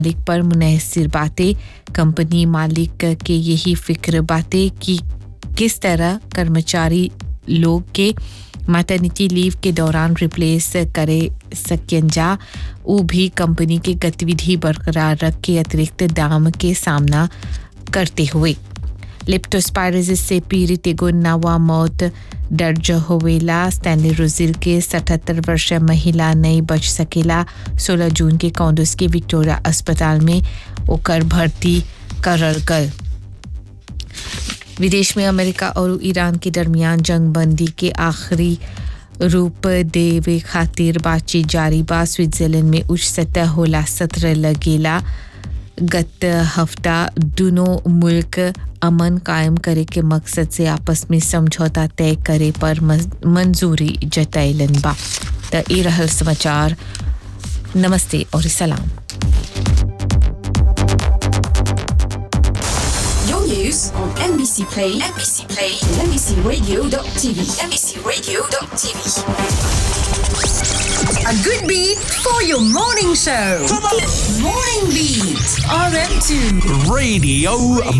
मालिक पर मुनहसर बातें कंपनी मालिक के यही फिक्र बातें कि किस तरह कर्मचारी लोग के मैटर्निटी लीव के दौरान रिप्लेस करे सकन जा वो भी कंपनी के गतिविधि बरकरार रख के अतिरिक्त दाम के सामना करते हुए लिप्टोस्पायरोसिस से पीड़ित एगो नवा मौत दर्ज होवेला स्टैनली रोजिल के 77 वर्षीय महिला नहीं बच सकेला 16 जून के कॉन्डोस के विक्टोरिया अस्पताल में ओकर भर्ती करल गल विदेश में अमेरिका और ईरान के दरमियान जंगबंदी के आखिरी रूप देवे खातिर बातचीत जारी बा स्विट्जरलैंड में उच्च सतह होला सत्र लगेला गत हफ्ता दोनों मुल्क अमन कायम करे के मकसद से आपस में समझौता तय करे पर मंजूरी जतैलन बा त ई रहल समाचार नमस्ते और सलाम Your news on NBC Play, NBC Play, and NBCRadio.tv, NBCRadio.tv. A good beat for your morning show. Morning Beat, RM2. Radio